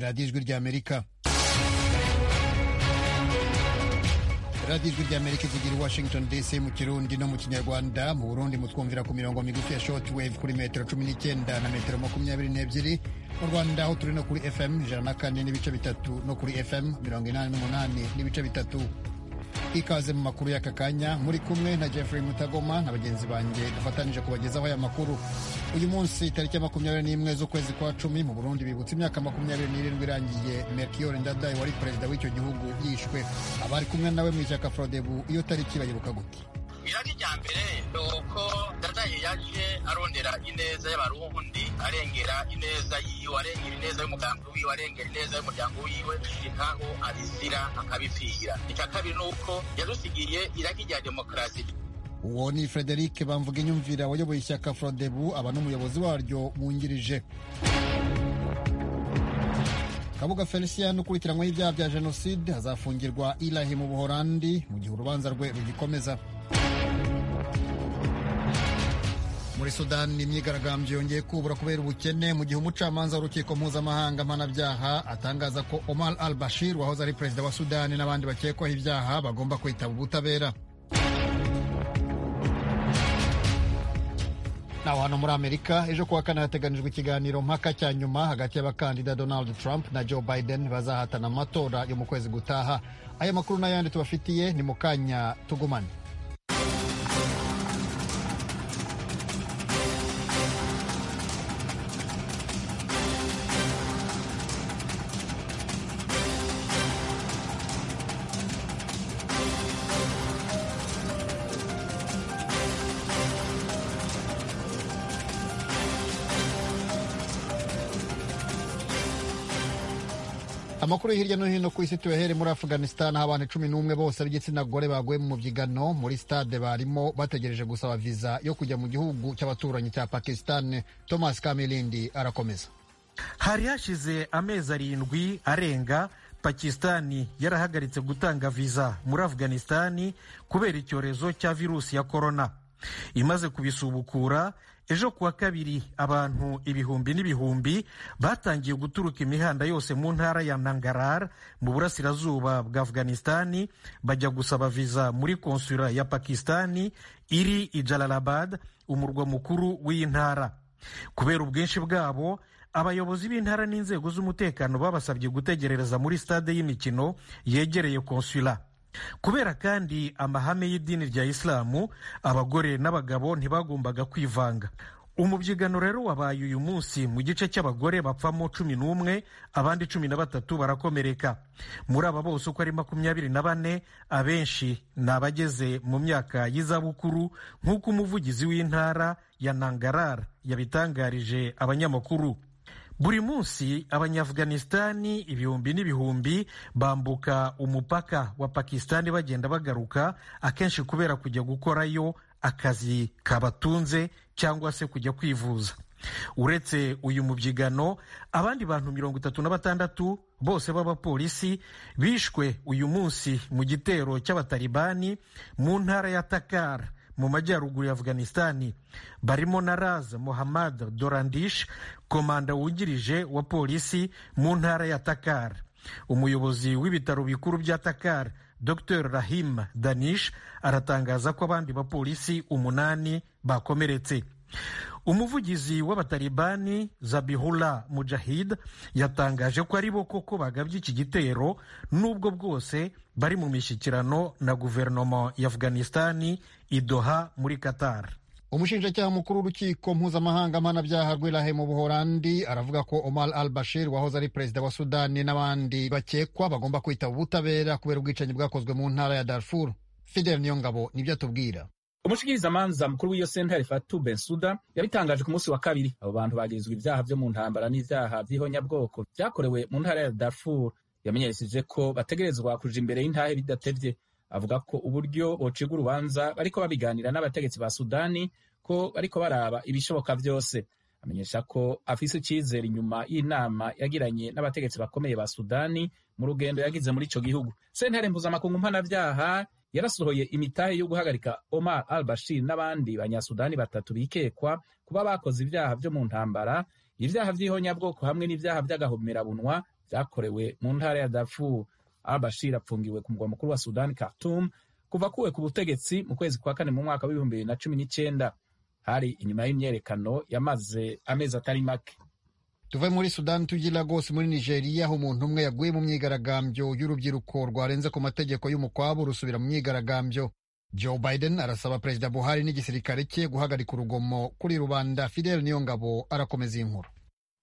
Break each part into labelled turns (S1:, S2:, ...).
S1: radiyo ijwi ry'amerika radiyo ijwi ry'amerika ivugira i washington dc mu kirundi no mu kinyarwanda mu burundi mutwumvira ku mirongo migufi ya short wave kuri metero cumi n'icyenda na metero makumyabiri n'ebyiri mu rwanda aho turi no kuri fm ijana na kane n'ibice bitatu no kuri fm mirongo inani n'umunani n'ibice bitatu ikaze mu makuru y'aka kanya muri kumwe na jeffrey mutagoma na bagenzi banjye dufatanije kubagezaho aya makuru uyu munsi tariki ya makumyabiri n'imwe z'ukwezi kwa cumi mu burundi bibutse imyaka makumyabiri n'irindwi irangiye melchior ndadaye wari perezida w'icyo gihugu yishwe abari kumwe nawe mu ishyaka frodebu iyo tariki bayibuka gute
S2: irari rya mbere ni uko ndadaye yaje arondera ineza y'abarundi arengera ineza yiwe arengera ineza y'umugambi wiwe arengera ineza y'umuryango wiwe nkaho abizira akabipfira icya kabiri ni uko yadusigiye iragi rya demokarasi
S1: uwo ni frederic bamvuga inyumvira wayoboye ishyaka frodebu aba n'umuyobozi waryo wungirije kabuga felicien ukurikiranyweho ibyaha bya jenoside azafungirwa ilahi mu buhorandi mu gihe urubanza rwe rugikomeza muri sudani imyigaragambyo yongeye kubura kubera ubukene mu gihe umucamanza w'urukiko mpuzamahanga mpanabyaha atangaza ko omar al bashir wahoze ari perezida wa sudani n'abandi bakekwaho ibyaha bagomba kwitaba ubutabera naho hano muri amerika ejo kuwa kane hateganijwe ikiganiro mpaka cya nyuma hagati y'abakandida donald trump na joe biden bazahatana amatora yo mu kwezi gutaha aya makuru n'ayandi tubafitiye ni mu kanya tugumane amakuru hirya no hino ku isi tuyahere muri afghanistan aho abantu cumi n'umwe bose b'igitsina gore baguye mu mubyigano muri stade barimo bategereje gusaba viza yo kujya mu gihugu cy'abaturanyi cya pakistan thomas kamilindi arakomeza
S3: hari hashize amezi arindwi arenga pakistani yarahagaritse gutanga viza muri afghanistani kubera icyorezo cya virusi ya korona imaze kubisubukura ejo kuwa kabiri abantu ibihumbi n'ibihumbi batangiye guturuka imihanda yose mu ntara ya nangarar mu burasirazuba bwa afghanistani bajya gusaba viza muri konsula ya pakistani iri i jalalabad umurwa mukuru w'iyi ntara kubera ubwinshi bwabo abayobozi b'intara n'inzego z'umutekano babasabye gutegerereza muri stade y'imikino yegereye konsula kubera kandi amahame y'idini rya isilamu abagore n'abagabo ntibagombaga kwivanga umubyigano rero wabaye uyu munsi mu gice cy'abagore bapfamo cumi n'umwe abandi cumi na batatu barakomereka muri aba bose uko ari makumyabiri na bane abenshi ni abageze mu myaka y'izabukuru nk'uko umuvugizi w'intara ya nangarar yabitangarije abanyamakuru buri munsi abanyaafganisitani ibihumbi n'ibihumbi bambuka umupaka wa pakisitani bagenda bagaruka akenshi kubera kujya gukorayo akazi kabatunze cyangwa se kujya kwivuza uretse uyu mubyigano abandi bantu mirongo itatu na batandatu bose b'abapolisi bishwe uyu munsi mu gitero cy'abatalibani mu ntara ya takar mu majyaruguru ya afghanistani barimo na raz mohammad dorandish komanda wungirije wa polisi mu ntara ya takar umuyobozi w'ibitaro bikuru bya takar dr rahim danish aratangaza ko abandi bapolisi umunani bakomeretse umuvugizi w'abatalibani zabihullah mujahid yatangaje ko ari bo koko bagabye iki gitero n'ubwo bwose bari mu mishyikirano na guverinoma ya afghanistani idoha muri qatar
S1: umushinjacyaha mukuru w'urukiko mpuzamahanga mpanabyaha rw'irahe mu buhorandi aravuga ko omar al bashir wahoze ari perezida wa sudani n'abandi bakekwa bagomba kwitaba ubutabera kubera ubwicanyi bwakozwe mu ntara ya darfur fidel niyongabo nibyo atubwira
S4: umushikirizamanza mukuru w'iyo sentare Fatou Bensouda yabitangaje ku munsi wa kabiri abo bantu bagirizwa ibyaha byo mu ntambara n'ibyaha by'ihonyabwoko byakorewe mu ntara ya Darfur yamenyesheje ko bategerezwa kuja imbere y'intahe bidatevye avuga ko uburyo bociga urubanza bariko babiganira n'abategetsi ba Sudani ko bariko baraba ibishoboka byose amenyesha ko afise icyizere inyuma y'inama yagiranye n'abategetsi bakomeye ba Sudani mu rugendo yagize muri ico gihugu sentare mpuzamakungu mpanavyaha yarasohoye imitahe yo guhagarika Omar al-Bashir n'abandi banyasudani batatu bikekwa kuba bakoze ibyaha byo mu ntambara ibyaha by'ihonyabwoko hamwe n'ibyaha by'agahomerabunwa vyakorewe mu ntara ya darfur al bashir apfungiwe ku mugwa mukuru wa sudan khartum kuva kuwe ku butegetsi mu kwezi kwa kane mu mwaka w'ibihumbi bibiri na cumi n'icenda hari inyuma y'imyerekano yamaze amezi atari make
S1: tuve muri sudani tujye lagos muri nigeria aho umuntu umwe yaguye mu myigaragambyo y'urubyiruko rwarenze ku mategeko y'umukwabu rusubira mu myigaragambyo joe biden arasaba perezida buhari n'igisirikare cye guhagarika urugomo kuri rubanda fidel niyongabo arakomeza iyi nkuru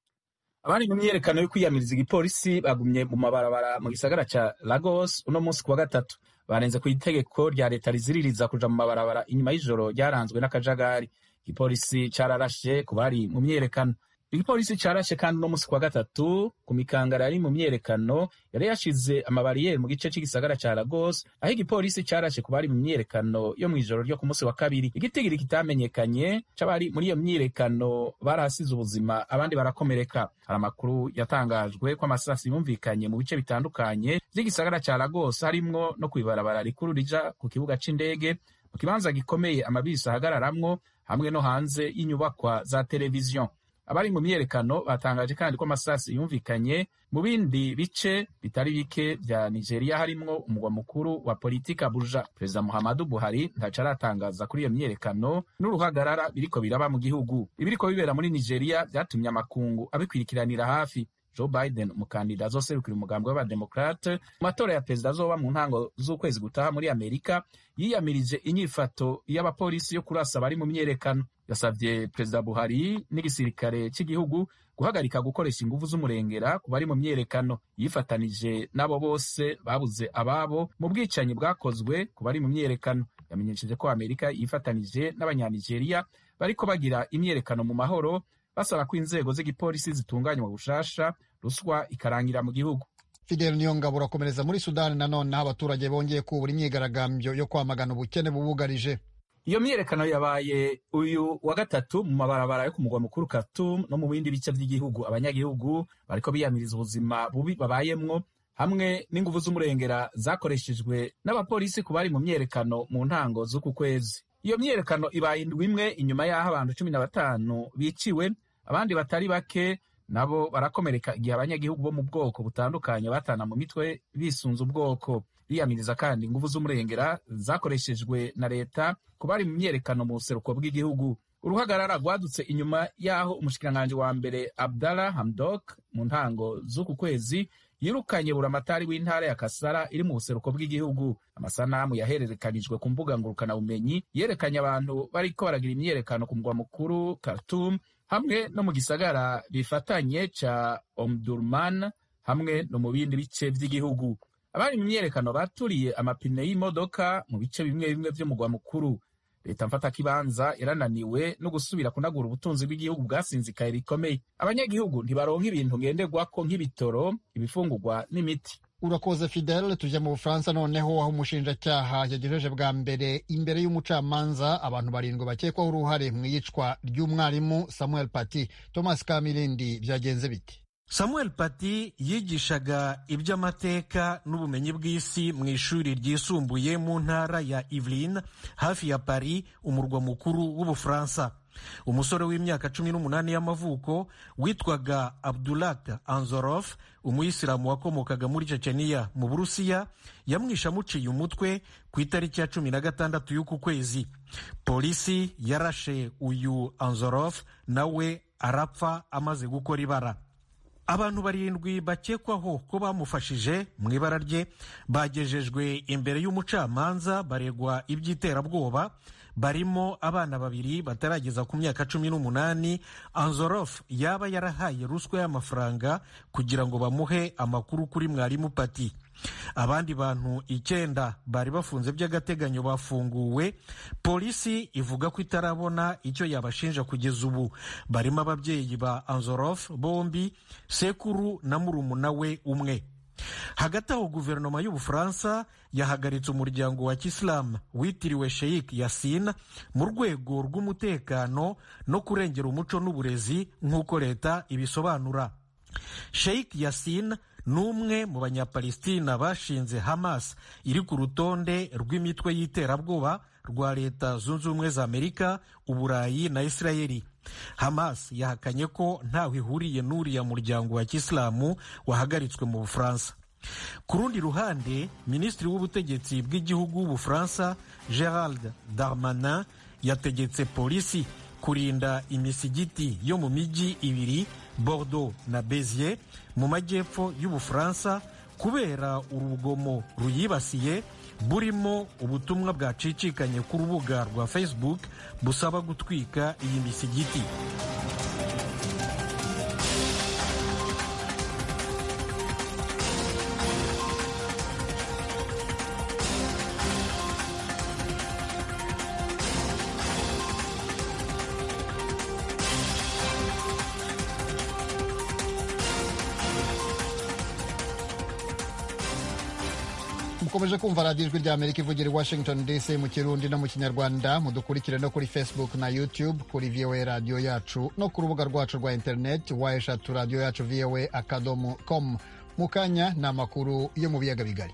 S4: abari mu myerekano yo kwiyamiriza igipolisi bagumye mu mabarabara mu gisagara ca lagos uno munsi kuwa gatatu barenze ku itegeko rya leta riziririza kuja mu mabarabara inyuma y'ijoro ryaranzwe n'akajagari igipolisi cararashe ku bari mu myerekano igipolisi carashe kandi uno munsi kuwa gatatu ku mikangara yari mu myerekano yari yashize amabariyeri mu gice c'igisagara ca lagos aho igipolisi carashe ku bari mu myerekano yo mw'ijoro ryo ku munsi wa kabiri igitigiri kitamenyekanye c'abari muri iyo myirekano barahasize ubuzima abandi barakomereka hari amakuru yatangajwe ko amasasi yumvikanye mu bice bitandukanye vy'igisagara ca lagos harimwo no kw'ibarabara rikuru rija ku kibuga c'indege mu kibanza gikomeye amabisi ahagararamwo hamwe no hanze y'inyubakwa za televiziyo abari mu myerekano batangaje kandi ko amasasi yumvikanye mu bindi bice bitari bike vya nigeria harimwo umugwa mukuru wa politika abuja perezida muhammadu buhari ntaco aratangaza kuri iyo myerekano n'uruhagarara biriko biraba mu gihugu ibiriko bibera muri nigeria vyatumye amakungu abikwirikiranira hafi joe biden umukandida azoserukira umugambi w'abademokrate mu matora ya perezida azoba mu ntango z'ukwezi gutaha muri amerika yiyamirije inyifato y'abapolisi yo kurasa abari mu myerekano yasabye perezida buhari n'igisirikare cy'igihugu guhagarika gukoresha inguvu z'umurengera ku bari mu myerekano yifatanije n'abo bose babuze ababo mu bwicanyi bwakozwe ku bari mu myerekano yamenyesheje ko amerika yifatanije n'abanyanigeriya bariko bagira imyerekano mu mahoro basaba ko inzego z'igipolisi zitunganywa bushasha ruswa ikarangira mu gihugu
S1: fidel niyongabo urakomereza muri sudani nanone aho abaturage bongeye kubura imyigaragambyo yo kwamagana ubukene bubugarije
S4: iyo myiyerekano yabaye uyu wa gatatu mu mabarabara yo ku mugwa mukuru Khartoum no mu bindi bice by'igihugu abanyagihugu bariko biyamiriza ubuzima bubi babayemwo hamwe n'inguvu z'umurengera zakoreshejwe n'abapolisi ku bari mu myiyerekano mu ntango z'uku kwezi iyo myiyerekano ibaye indwi imwe inyuma y'aho abantu cumi na batanu biciwe abandi batari bake nabo barakomereka igihe abanyagihugu bo mu bwoko butandukanye batana mu mitwe bisunze ubwoko biyamiriza kandi inguvu z'umurengera zakoreshejwe na leta ku bari mu myerekano mu buseruko bw'igihugu uruhagarara rwadutse inyuma y'aho umushikiranganji wa mbere abdallah hamdok mu ntango z'uku kwezi yirukanye buramatari w'intara ya kasara iri mu buseruko bw'igihugu amasanamu yahererekanijwe ku mbuga ngurukanabumenyi yerekanye abantu bariko baragira imyerekano ku mugwa mukuru Khartoum hamwe no mu gisagara bifatanye ca omdurman hamwe no mu bindi bice vy'igihugu abari mu myerekano baturiye amapine y'imodoka mu bice bimwe bimwe vy'umugwa mukuru leta mfatakibanza yarananiwe no gusubira kunagura ubutunzi bw'igihugu bwasinzikaye bikomeye abanyagihugu ntibaronka ibintu ngenderwako nk'ibitoro ibifungurwa n'imiti
S1: urakoze fidel tujya mu bufaransa noneho aho umushinjacyaha yagejeje bwa mbere imbere y'umucamanza abantu barindwi bakekwaho uruhare mu iyicwa ry'umwarimu samuel paty thomas kamirindi byagenze bite
S3: samuel paty yigishaga iby'amateka n'ubumenyi bw'isi mu ishuri ryisumbuye mu ntara ya Yvelines hafi ya Paris umurwa mukuru w'ubufaransa umusore w'imyaka cumi n'umunani y'amavuko witwaga abdulat anzorof umuyisilamu wakomokaga muri ceceniya mu burusiya yamwishe amuciye umutwe ku itariki ya cumi na gatandatu y'uku kwezi polisi yarashe uyu anzorof nawe arapfa amaze gukora ibara abantu barindwi bakekwaho ko bamufashije mu ibara rye bagejejwe imbere y'umucamanza baregwa iby'iterabwoba barimo abana babiri batarageza ku myaka cumi n'umunani anzorof yaba yarahaye ruswa y'amafaranga kugira ngo bamuhe amakuru kuri mwarimu pati abandi bantu icyenda bari bafunze by'agateganyo bafunguwe polisi ivuga ko itarabona icyo yabashinja kugeza ubu barimo ababyeyi ba anzorof bombi sekuru na murumuna we umwe hagati aho guverinoma y'ubufaransa yahagaritse umuryango wa kisilamu witiriwe sheikh yasin mu rwego rw'umutekano no kurengera umuco n'uburezi nk'uko leta ibisobanura sheikh yasin ni umwe mu banyapalestina bashinze hamas iri ku rutonde rw'imitwe y'iterabwoba rwa leta zunze ubumwe za amerika uburayi na isirayeli hamas yahakanye ko ntaho ihuriye n'uriya muryango wa kisilamu wahagaritswe mu bufaransa ku rundi ruhande minisitiri w'ubutegetsi bw'igihugu w'ubufaransa gerald darmanin yategetse polisi kurinda imisigiti yo mu mijyi ibiri bordeaux na bezier mu majyepfo y'ubufaransa kubera urugomo ruyibasiye burimo ubutumwa bwacicikanye ku rubuga rwa facebook busaba gutwika iyi misigiti
S1: mukomeje kumva radiyo ijwi rya amerika ivugira i washington dc mu kirundi no mu kinyarwanda mudukurikire no kuri facebook na youtube kuri voa radiyo yacu no ku rubuga rwacu rwa interineti wa eshatu radiyo yacu voa akadomo com mu kanya ni amakuru yo mu biyaga bigari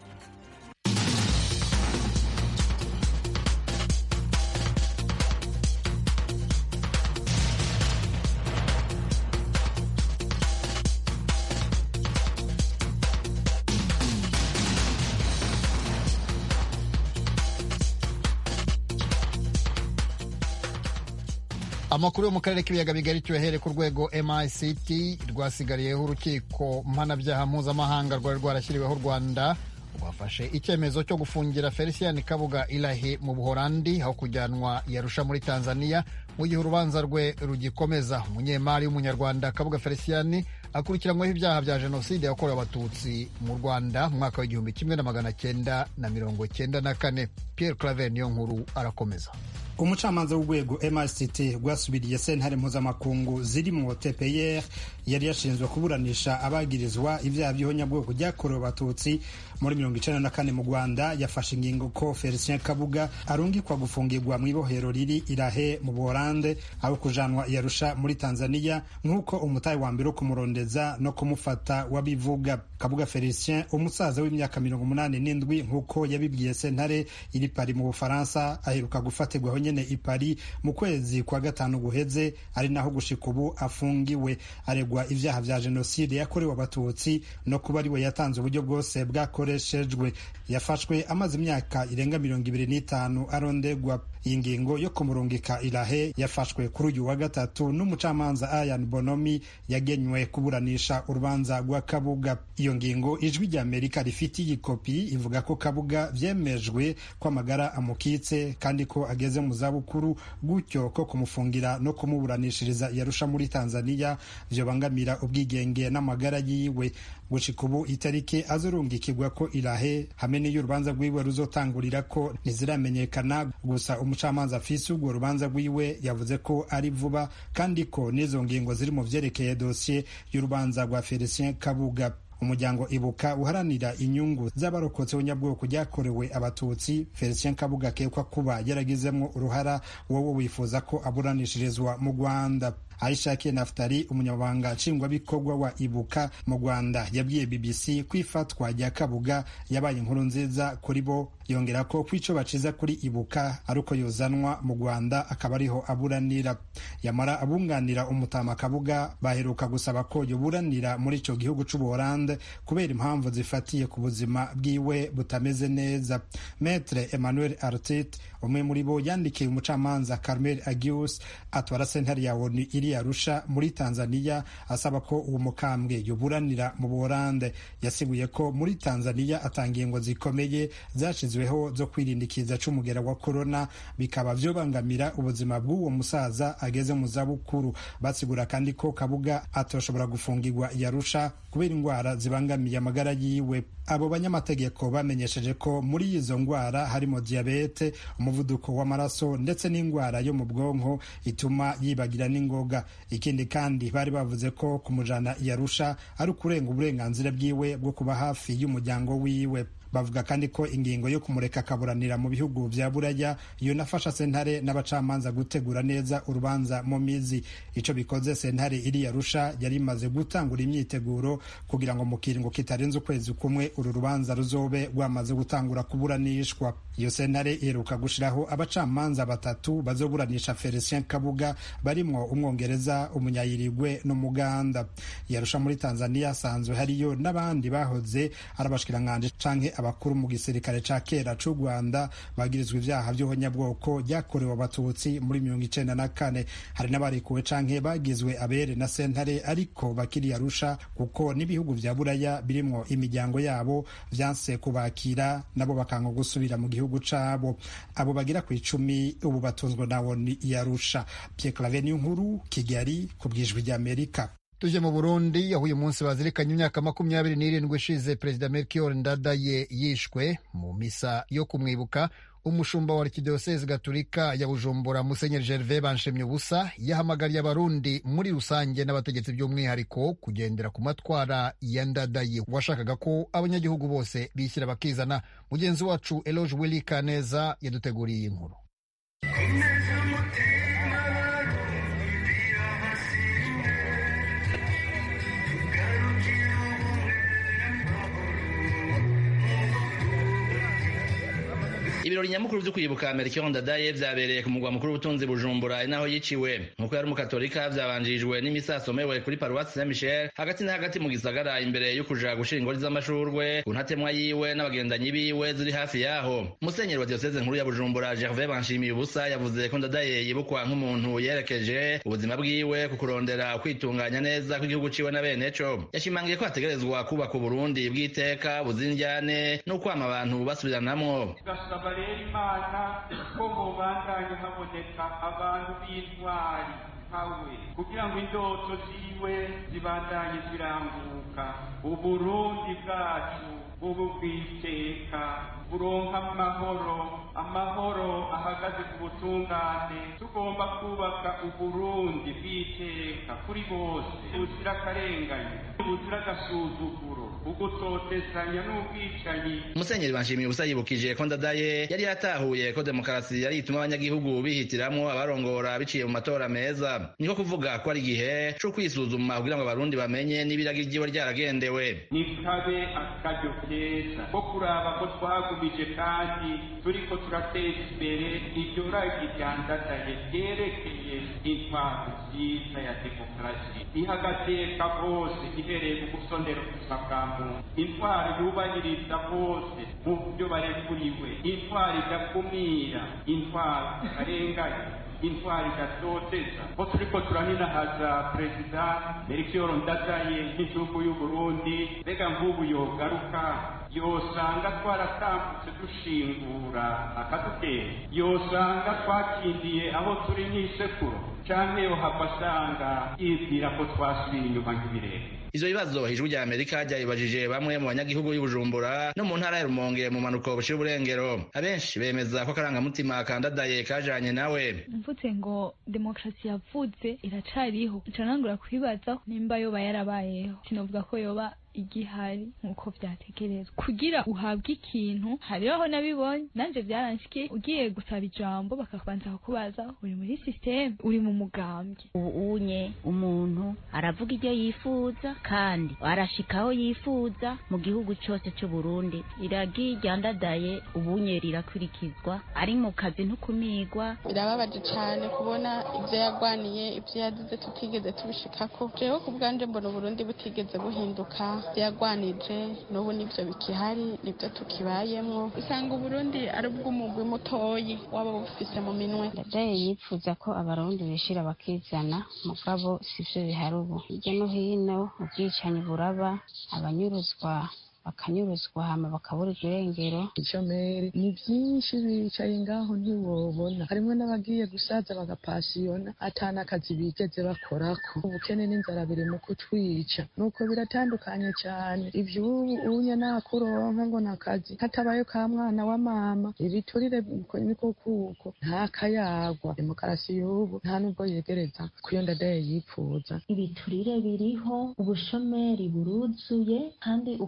S1: amakuru yo mu karere k'ibiyaga bigari tuyahere ku rwego mict rwasigariyeho urukiko mpanabyaha mpuzamahanga rwari rwarashyiriweho u rwanda rwafashe icyemezo cyo gufungira felicien kabuga ilahi mu buhorandi aho kujyanwa yarusha muri tanzania mu gihe urubanza rwe rugikomeza umunyemari w'umunyarwanda kabuga felicien akurikiranyweho ibyaha bya jenoside yakorewe abatutsi mu rwanda mu mwaka w'igihumbi kimwe na magana cyenda na mirongo cyenda na kane pierre claver niyo nkuru arakomeza
S5: umucamanza w'urwego mrct rwasubiriye sentare mpuzamakungu ziri mu tpr yari yashinzwe kuburanisha abagirizwa ibyaha by'ihonyabwoko byakorewe abatutsi muri mirongo icenda na kane mu rwanda yafashe ingingo ko felicien kabuga arungikwa gufungirwa mu ibohero riri irahe mu buholande aho kujanwa yarusha muri tanzania nk'uko umutahe wa mbere wo kumurondeza no kumufata wabivuga kabuga felicien umusaza w'imyaka mirongo umunani n'indwi nk'uko yabibwiye sentare iri pari mu bufaransa aheruka gufatirwaho nyene i Paris mu kwezi kwa gatanu guheze ari naho gushika ubu afungiwe aregwa ivyaha vya jenoside yakorewe abatutsi no kuba ariwe yatanze uburyo bwose bwakoreshejwe yafashwe amaze imyaka irenga mirongo ibiri n'itanu arondegwa iyi ngingo yo kumurungika irahe yafashwe kuri uyu wa gatatu n'umucamanza Ayan Bonomi yagenywe kuburanisha urubanza rwa Kabuga iyo ngingo ijwi rya Amerika rifitiye ikopi ivuga ko Kabuga vyemejwe ko amagara amukitse kandi ko ageze mu zabukuru gutyo ko kumufungira no kumuburanishiriza yarusha muri Tanzania vyobangamira ubwigenge n'amagara yiwe gushika ubu itariki azorungikirwa ko irahe hamwe n'iyo urubanza rwiwe ruzotangurira ko ntiziramenyekana gusa umucamanza afise urwo rubanza rwiwe yavuze ko ari vuba kandi ko n'izo ngingo ziri mu vyerekeye dosiye y'urubanza rwa Felicien Kabuga umuryango ibuka uharanira inyungu z'abarokotse ubunyabwoko ryakorewe abatutsi felicien kabuga akekwa kuba yaragizemo uruhara wowe wifuza ko aburanishirizwa mu rwanda aishakiye naftari umunyamabanga nshingwabikorwa wa ibuka mu rwanda yabwiye bbc ko ifatwa rya kabuga yabaye inkuru nziza kuri bo yongera ko ku ico baciza kuri ibuka ari uko yozanwa mu rwanda akaba ariho aburanira yamara abunganira umutama kabuga baheruka gusaba ko yoburanira muri ico gihugu c'ubuholande kubera impamvu zifatiye ku buzima bwiwe butameze neza metre emmanuel artit umwe muri bo yandikiye umucamanza carmel agius atwara sentare ya onu iri arusha muri tanzania asaba ko uwo mukambwe yoburanira mu buholande yasiguye ko muri tanzania atangiye ngo zikomeye zashyizweho zo kwirinda ikiza c'umugera wa korona bikaba vyobangamira ubuzima bw'uwo musaza ageze mu zabukuru basigura kandi ko kabuga atoshobora gufungirwa yarusha kubera indwara zibangamiye amagara yiwe abo banyamategeko bamenyesheje ko muri izo ndwara harimo diyabete umuvuduko w'amaraso ndetse n'indwara yo mu bwonko ituma yibagira n'ingoga ikindi kandi bari bavuze ko kumujana yarusha ari ukurenga uburenganzira bwiwe bwo kuba hafi y'umuryango wiwe bavuga kandi ko ingingo yo kumureka akaburanira mu bihugu vya buraya yonafasha sentare n'abacamanza gutegura neza urubanza mu mizi ico bikoze sentare iri yarusha yari imaze gutangura imyiteguro kugira ngo mu kiringo kitarenze ukwezi kumwe uru rubanza ruzobe rwamaze gutangura kuburanishwa iyo sentare iheruka gushiraho abacamanza batatu bazoburanisha felicien kabuga barimwo umwongereza umunyayirigwe n'umuganda yarusha muri tanzania asanzwe hariyo n'abandi bahoze ari abashikiranganje canke abakuru mu gisirikare ca kera c'u rwanda bagirizwa ivyaha vy'ubunyabwoko ryakorewe abatutsi muri mirongo icenda na kane hari n'abarekuwe canke bagizwe abere na sentare ariko bakiri yarusha kuko n'ibihugu vya buraya birimwo imiryango yabo vyanse kubakira nabo bakanga gusubira mu gihugu cabo abo bagira ku icumi ubu batunzwe nawo ni yarusha Pierre Claver nkuru Kigali ku bwijwi ry'Amerika
S1: tuje mu burundi aho uyu munsi bazirikanye imyaka makumyabiri n'irindwi ishize perezida melchior ndadaye yishwe mu misa yo kumwibuka umushumba wa arikidiyosezi gaturika ya bujumbura musenyeri gervais banshemye ubusa yahamagariye abarundi muri rusange n'abategetsi by'umwihariko kugendera ku matwara ya ndadaye washakaga ko abanyagihugu bose bishyira bakizana mugenzi wacu eloge willy kaneza yaduteguriye iyi nkuru
S6: ibirori nyamukuru vyo kwibuka Melchior Ndadaye vyabereye ku mugwa mukuru w'ubutunzi Bujumbura inaho yiciwe nkuko yari umukatolika vyabanjirijwe n'imisa yasomewe kuri paruwasi Saint Michel hagati na hagati mu gisagara imbere yo kuja gushira ingori z'amashurwe ku ntatemwa yiwe n'abagendanyi biwe ziri hafi yaho musenyeri wa diocese nkuru ya Bujumbura Gervais Banshimiye ubusa yavuze ko Ndadaye yibukwa nk'umuntu yerekeje ubuzima bwiwe ku kurondera kwitunganya neza kw'igihugu ciwe na bene co yashimangiye ko hategerezwa kubaka Uburundi bw'iteka buzinjyane no kwama abantu basubiranamwo
S7: rero imana ko mubandanye haboneka abantu b'intwari nkawe kugira ngo indoto ziwe zibandanye ziranguka uburundi bwacu bubu bw'iteka buronka amahoro amahoro ahagaze ku butungane tugomba kubaka uburundi bw'iteka kuri bose buzira akarengane buzira agasuzuguro ugutotezanya n'ubwicanyi
S6: musenyeri banshimiye ubusa yibukije ko ndadaye yari yatahuye ko demokarasi yari ituma abanyagihugu bihitiramwo abarongora biciye mu matora meza niko kuvuga ko ari igihe co kwisuzuma kugira ngo abarundi bamenye n'ibiragi ryiwe ryaragendewe
S7: nikabe akaryo keza ko kuraba ko twagumije kandi turiko turateza imbere iryo ragi ryandadaye ryerekeye intwaro nziza ya demokarasi iha agateka bose ihereye mu gusondera ubuzima bwa muntu intwaro yubahiriza bose mu byo barekuriwe intwaro idakumira intwaro itarenganya intwari idatoteza ko turiko turaninahaza perezida melchior ndadaye nk'igihugu y'uburundi mbega nk'ubu yogaruka yosanga twaratambutse dushingura akadutera yosanga twakindiye aho turi nk'isekuro canke yohava asanga yibwira ko twasubiye inyuma nk'ibirere
S6: ivyo bibazo ijwi rya amerika ryabibajije bamwe mu banyagihugu y'ubujumbura no mu ntara ya rumonge mu manuko bushira uburengero abenshi bemeza ko akarangamutima kandadaye kajanye nawe
S8: mvutse ngo demokarasi yavutse iracariho ncanangura kwibaza nimba yoba yarabayeho sinovuga ko yoba igihari nk'uko vyategerezwa kugira uhabwe ikintu hariho aho nabibonye nanje vyaranshikiye ugiye gusaba ijambo bakabanza kukubaza uri muri systeme uri mu mugambwe
S9: unye umuntu aravuga ibyo yifuza kandi arashika aho yifuza mu gihugu cyose cy'u Burundi iragi ryandadaye ubunye rirakurikizwa ari mu kazi ntukumigwa
S10: birababaje cyane kubona ibyo yagwaniye ibyo yazize tutigeze tubishikako jewe ku bwanje mbona uburundi butigeze buhinduka byagwanije n'ubu nibyo bikihari nibyo tukibayemwo usanga uburundi ari ubw'umugwi mutoyi waba bufise mu minwe
S11: ndadaye yifuza ko abarundi bishira bakizana mugabo sivyo bihari ubu hirya no hino ubwicanyi buraba abanyuruzwa bakanyuruzwa hama bakabura irengero
S12: ishomeri ni byinshi bicaye ngaho ntiwobona harimo n'abagiye gusaza bagapasiyona atana akazi bigeze bakorako ubukene n'inzara biri mu kutwica nuko biratandukanye cyane ivy'ubu unye nakuronka ngo nakazi hatabayo ka mwana wa mama ibiturire niko kuko nta kayagwa demokarasi y'ubu nta nubwo yegereza kuyo ndadaye yipfuza
S13: ibiturire biriho ubushomeri buruzuye kandi ukaza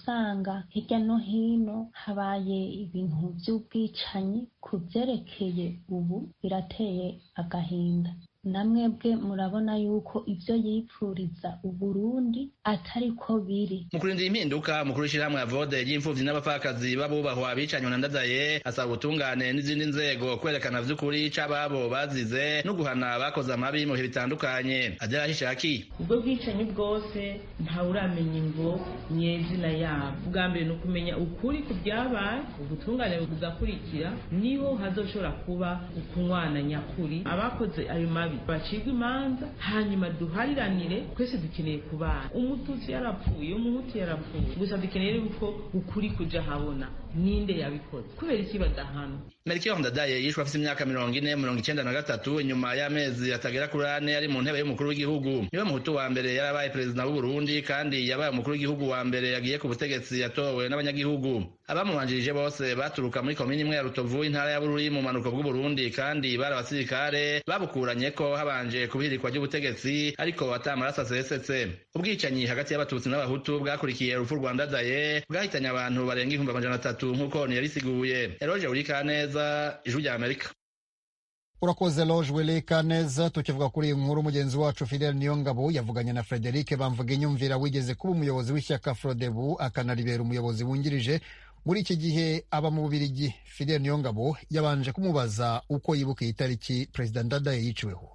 S13: usanga hirya no hino habaye ibintu by'ubwicanyi ku byerekeye ubu birateye agahinda namwebwe murabona yuko ibyo yipfuriza uburundi atari ko biri
S6: mu kurindira impinduka mukuru w'ishyirahamwe ya vode ry'imfuvyi n'abapfakazi b'abubahwa abicanywe na ndadaye asaba ubutungane n'izindi nzego kwerekana vy'ukuri c'ababo bazize no guhana abakoze amabi mu bihe bitandukanye agera hishaki
S14: ubwo bwicanyi bwose ntawuramenya ingo nyezina yabo ubwa mbere ni ukumenya ukuri ku byabaye ubutungane bugakurikira niho hazoshobora kuba ukunywana nyakuri abakoze ayo mabi bacibwa imanza hanyuma duhariranire twese dukeneye kubana umututsi yarapfuye umuhutu yarapfuye gusa dukeneye yuko ukuri kuja habona ninde yabikoze kubera iki badahana
S6: Melchior Ndadaye yishwe afite imyaka mirongo ine mirongo icenda na gatatu inyuma y'amezi atagera kuri ane ari mu ntebe y'umukuru w'igihugu niwe muhutu wa mbere yarabaye perezida w'u Burundi kandi yabaye umukuru w'igihugu wa mbere yagiye ku butegetsi yatowe n'abanyagihugu abamubanjirije bose baturuka muri komini imwe ya Rutovu intara ya Bururi mu manuko bw'u Burundi kandi bari abasirikare babukuranye ko habanje kubihirikwa ry'ubutegetsi ariko atamaraso asesetse ubwicanyi hagati y'abatutsi n'abahutu bwakurikiye urupfu rwa Ndadaye bwahitanye abantu barenga ibihumbi amajana atatu nk'uko ntiyabisiguye Eroge Urikaneza ijwi rya Amerika
S1: urakoze loge weleka neza tukivuga kuri iyi nkuru mugenzi wacu fidel niyongabo yavuganye na frederic bamvuga inyumvira wigeze kuba umuyobozi w'ishyaka frodebu akanaribera umuyobozi wungirije muri iki gihe aba mu bubirigi fidel niyongabo yabanje kumubaza uko yibuka iyi tariki perezida ndadaye yiciweho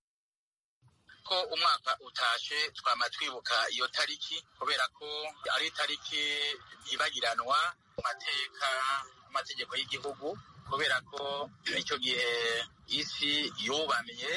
S2: ko umwaka utashe twama twibuka iyo tariki kubera ko ari itariki yibagiranwa mu mateka amategeko y'igihugu kubera ko icyo gihe isi yubamye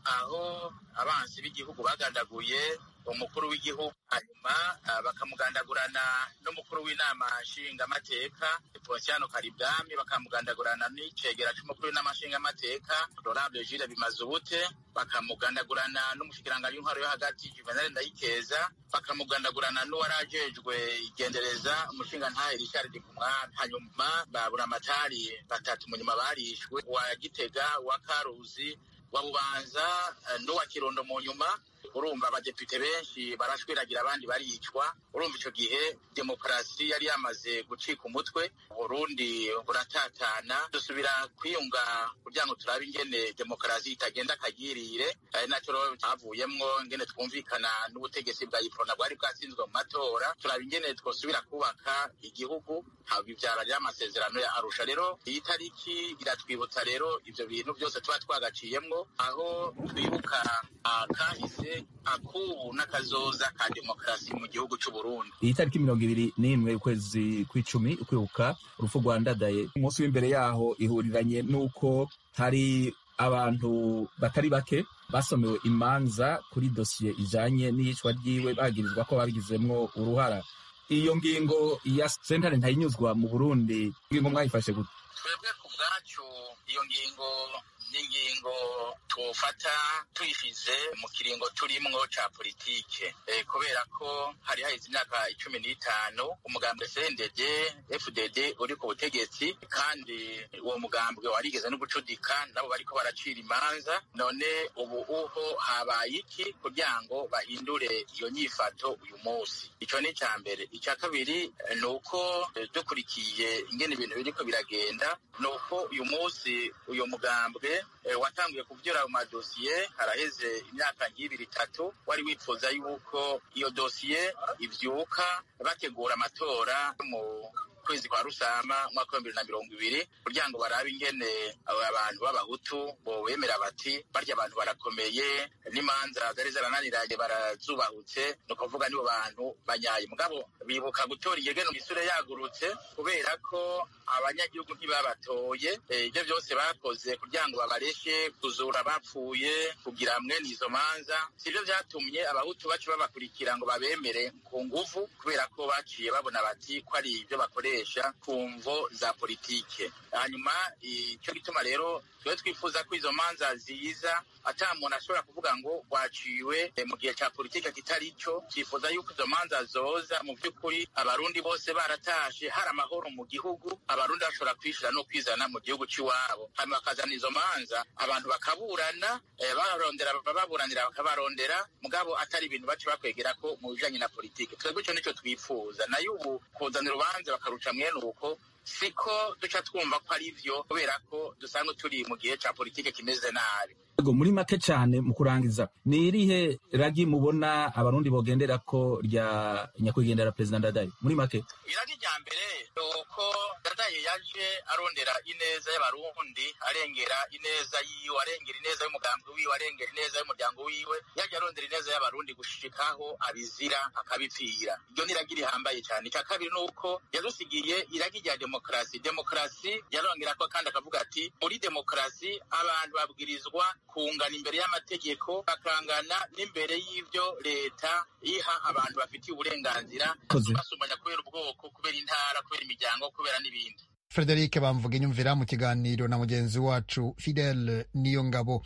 S2: aho abansi b'igihugu bagandaguye umukuru w'igihugu hanyuma bakamugandagurana n'umukuru w'inama nshingamateka ponsiano karibwami bakamugandagurana n'icegera c'umukuru w'inama nshingamateka honorable jules bimazubute bakamugandagurana n'umushikiranganji w'intwaro yo hagati juvenal ndayikeza bakamugandagurana n'uwari ajejwe igendereza umushingantahe richard kumwami hanyuma babura amatari batatu munyuma barishwe uwa gitega uwa karuzi wa bubanza n'uwa kirundo mu nyuma urumva abadepite benshi barashwiragira abandi baricwa urumva icyo gihe demokarasi yari yamaze gucika umutwe uburundi buratatana dusubira kwiyunga kugira ngo turabe ingene demokarasi itagenda akagirire ari nacyo rero havuyemwo ingene twumvikana n'ubutegetsi bwa iprona bwari bwatsinzwe mu matora turaba ingene twosubira kubaka igihugu bibyara rero amasezerano ya arusha rero iyi tariki iratwibutsa rero ivyo bintu byose tuba twagaciyemwo aho twibuka kahise akubu n'akazoza ka demokarasi mu gihugu c'u Burundi
S4: iyi tariki mirongo ibiri n'imwe ukwezi kw'icumi ukwibuka urupfu rwa ndadaye umunsi w'imbere yaho ihuriranye n'uko hari abantu batari bake basomewe imanza kuri dosiye ijanye n'iyicwa ryiwe bagirizwa ko babigizemwo uruhara iyo ngingo ya sentare ntayinyuzwa mu burundi ngingo mwayifashe gute
S2: twebwe ku bwacu iyo ngingo n'ingingo tufata tuyishize mu kiringo turimwo ca politike e, kubera ko hari haheze imyaka icumi n'itanu umugambwe CNDD FDD uri ku butegetsi kandi uwo mugambwe warigeze no gucudika nabo bariko baracira imanza none ubu uho habaye iki kugira ngo bahindure iyo nyifato uyu munsi ico ni ica mbere ica kabiri ni uko dukurikiye ingene ibintu biriko biragenda ni uko uyu munsi uyu mugambwe watanguye kuvyura mu madosiye haraheze imyaka nk'ibiri itatu wari wifuza yuko iyo dosiye ivyuka bategura amatora mu kwezi kwa rusama umwaka wa bibiri na mirongo ibiri kugira ngo barabe ingene abantu b'abahutu bobemera bati barya abantu barakomeye n'imanza zari zarananiranye barazubahutse ni ukuvuga nibo bantu banyaye mugabo bibuka gutora igegeno isura yagurutse kubera ko abanyagihugu ntibabatoye ibyo byose bakoze kugira ngo babareke kuzura bapfuye kugira mwene izo manza sibyo byatumye abahutu bacu babakurikira ngo babemere ku nguvu kubera ko baciye babona bati ko ari ibyo bakoresha ku mvo za politike hanyuma icyo gituma rero twe twifuza ko izo manza ziza ata muntu ashobora kuvuga ngo rwaciwe mu gihe cya politiki kitari cyo twifuza yuko izo manza zoza mu by'ukuri abarundi bose baratashe hari amahoro mu gihugu abarundi bashobora kwishira no kwizana mu gihugu cy'iwabo hanyuma bakazana izo manza abantu bakaburana barondera baburanira bakabarondera mugabo atari ibintu bace bakwegera ko mu bijanye na politiki twebwe icyo nicyo twifuza nayo ubu kuzana urubanza bakaruca mwene uko siko duca twumva ko ari vyo kubera ko dusanzwe turi mu gihe ca politike kimeze nabi
S4: Ego, muri make cyane mu kurangiza ni irihe ragi mubona abarundi bogendera ko rya nyakwigendera perezida ndadaye muri make
S2: iragi rya mbere ni uko ndadaye yaje arondera ineza y'abarundi arengera ineza yiwe arengera ineza y'umugambi wiwe arengera ineza y'umuryango wiwe yaje arondera ineza y'abarundi gushikaho abizira akabipfira iryo ni iragi rihambaye cyane icya kabiri ni uko yadusigiye iragi rya demokarasi demokarasi yarongera ko kandi akavuga ati muri demokarasi abantu babwirizwa kungana imbere y'amategeko bakangana n'imbere y'ibyo leta iha abantu bafitiye uburenganzira
S4: Koze.
S2: basumanya kubera ubwoko kubera intara kubera imiryango kubera n'ibindi
S1: Frederic bamvuga inyumvira mu kiganiro na mugenzi wacu Fidel Niyongabo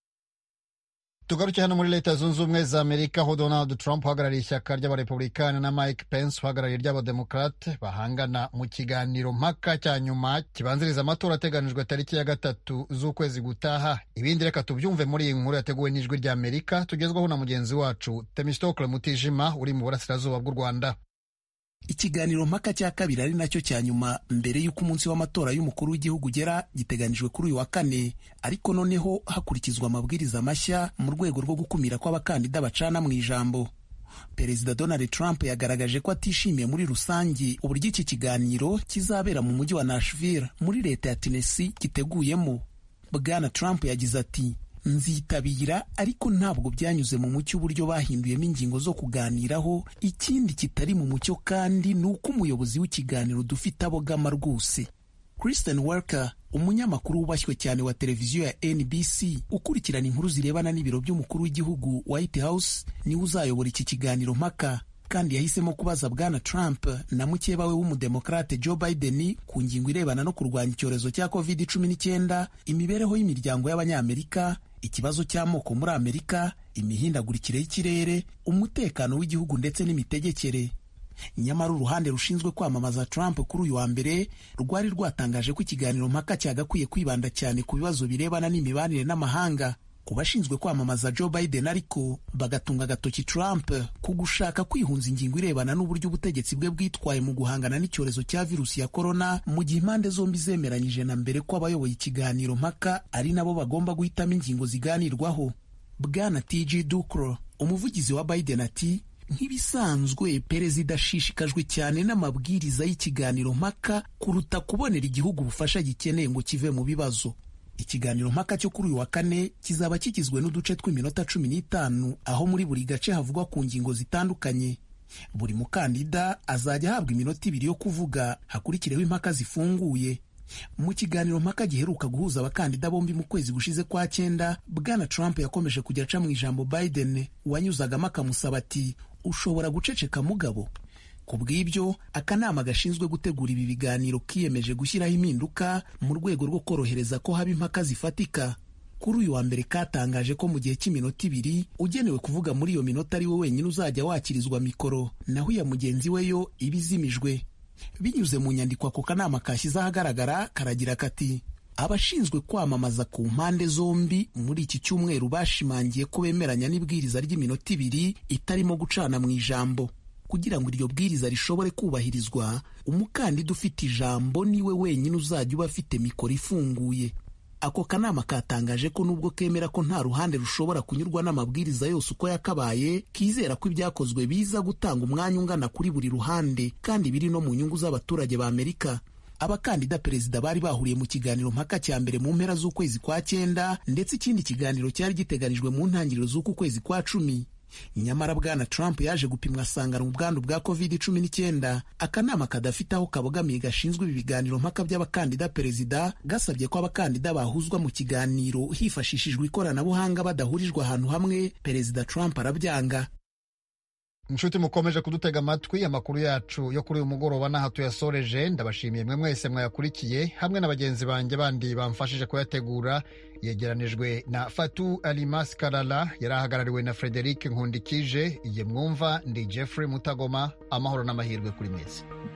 S1: tugaruke hano muri leta zunze ubumwe za amerika aho donald trump uhagarariye ishyaka ry'abarepublikani na mike pence uhagarariye iry'abademokrate bahangana mu kiganiro mpaka cya nyuma kibanziriza amatora ateganijwe tariki ya gatatu z'ukwezi gutaha ibindi reka tubyumve muri iyi nkuru yateguwe n'ijwi rya amerika tugezwaho na mugenzi wacu temistokle mutijima uri mu burasirazuba bw'u rwanda
S15: ikiganiro mpaka cya kabiri ari nacyo cya nyuma mbere y'uko umunsi w'amatora y'umukuru w'igihugu ugera giteganijwe kuri uyu wa kane ariko noneho hakurikizwa amabwiriza mashya mu rwego rwo gukumira ko abakandida bacana mu ijambo perezida donald trump yagaragaje ko atishimiye muri rusange uburyo iki kiganiro kizabera mu mujyi wa nashville muri leta ya tennessee giteguyemo bwana trump yagize ati nzitabira ariko ntabwo byanyuze mu mucyo uburyo bahinduyemo ingingo zo kuganiraho ikindi kitari mu mucyo kandi ni uko umuyobozi w'ikiganiro dufite abogama rwose Kristen Welker umunyamakuru wubashywe cyane wa televiziyo ya NBC ukurikirana inkuru zirebana n'ibiro by'umukuru w'igihugu White House niwe uzayobora iki kiganiro mpaka kandi yahisemo kubaza bwana Trump na mukeba we w'umudemokrate Joe Biden ku ngingo irebana no kurwanya icyorezo cya covid cumi n'icyenda imibereho y'imiryango y'abanyamerika ikibazo cy'amoko muri Amerika imihindagurikire y'ikirere umutekano w'igihugu ndetse n'imitegekere nyamara uruhande rushinzwe kwamamaza Trump kuri uyu wa mbere rwari rwatangaje ko ikiganiro mpaka cyagakwiye kwibanda cyane ku bibazo birebana n'imibanire n'amahanga ku bashinzwe kwamamaza Joe Biden ariko bagatunga agatoki Trump ku gushaka kwihunza ingingo irebana n'uburyo ubutegetsi bwe bwitwaye mu guhangana n'icyorezo cya virusi ya korona mu gihe impande zombi zemeranyije na mbere ko abayoboye ikiganiro mpaka ari nabo bagomba guhitamo ingingo ziganirwaho bwana TG Dukro umuvugizi wa Biden ati nk'ibisanzwe perezida ashishikajwe cyane n'amabwiriza y'ikiganiro mpaka kuruta kubonera igihugu ubufasha gikeneye ngo kive mu bibazo ikiganiro mpaka cyo kuri uyu wa kane kizaba kigizwe n'uduce tw'iminota cumi n'itanu aho muri buri gace havugwa ku ngingo zitandukanye buri mukandida azajya ahabwa iminota ibiri yo kuvuga hakurikireho impaka zifunguye mu kiganiro mpaka giheruka guhuza abakandida bombi mu kwezi gushize kwa cyenda bwana trump yakomeje kujya aca mu ijambo biden wanyuzagamo akamusaba ati ushobora guceceka mugabo ku bw'ibyo akanama gashinzwe gutegura ibi biganiro kiyemeje gushyiraho impinduka mu rwego rwo korohereza ko haba impaka zifatika kuri uyu wa mbere katangaje ko mu gihe cy'iminota ibiri ugenewe kuvuga muri iyo minota ari we wenyine uzajya wakirizwa mikoro naho iya mugenzi we yo iba izimijwe binyuze mu nyandiko ako kanama kashyize ahagaragara karagira kati abashinzwe kwamamaza ku mpande zombi muri iki cyumweru bashimangiye ko bemeranya n'ibwiriza ry'iminota ibiri itarimo gucana mu ijambo kugira ngo iryo bwiriza rishobore kubahirizwa umukandida ufite ijambo niwe wenyine uzajya uba afite mikoro ifunguye ako kanama katangaje ko nubwo kemera ko nta ruhande rushobora kunyurwa n'amabwiriza yose uko yakabaye kizera ko ibyakozwe biza gutanga umwanya ungana kuri buri ruhande kandi biri no mu nyungu z'abaturage ba amerika abakandida perezida bari bahuriye mu kiganiro mpaka cya mbere mu mpera z'ukwezi kwa cyenda ndetse ikindi kiganiro cyari giteganijwe mu ntangiriro z'uku kwezi kwa cumi nyamara bwana trump yaje gupimwa asangana ubwandu bwa covid cumi n'icyenda akanama kadafite aho kabogamiye gashinzwe ibi biganiro mpaka by'abakandida perezida gasabye ko abakandida bahuzwa mu kiganiro hifashishijwe ikoranabuhanga badahurijwe ahantu hamwe perezida trump arabyanga
S1: inshuti mukomeje kudutega amatwi amakuru yacu yo kuri uyu mugoroba n'aha tuyasoreje ndabashimiye mwe mwese mwayakurikiye hamwe na bagenzi banjye bandi bamfashije kuyategura yegeranijwe na fatu alimas karara yari ahagarariwe na frederic nkundikije igihe mwumva ndi jeffrey mutagoma amahoro n'amahirwe kuri mwese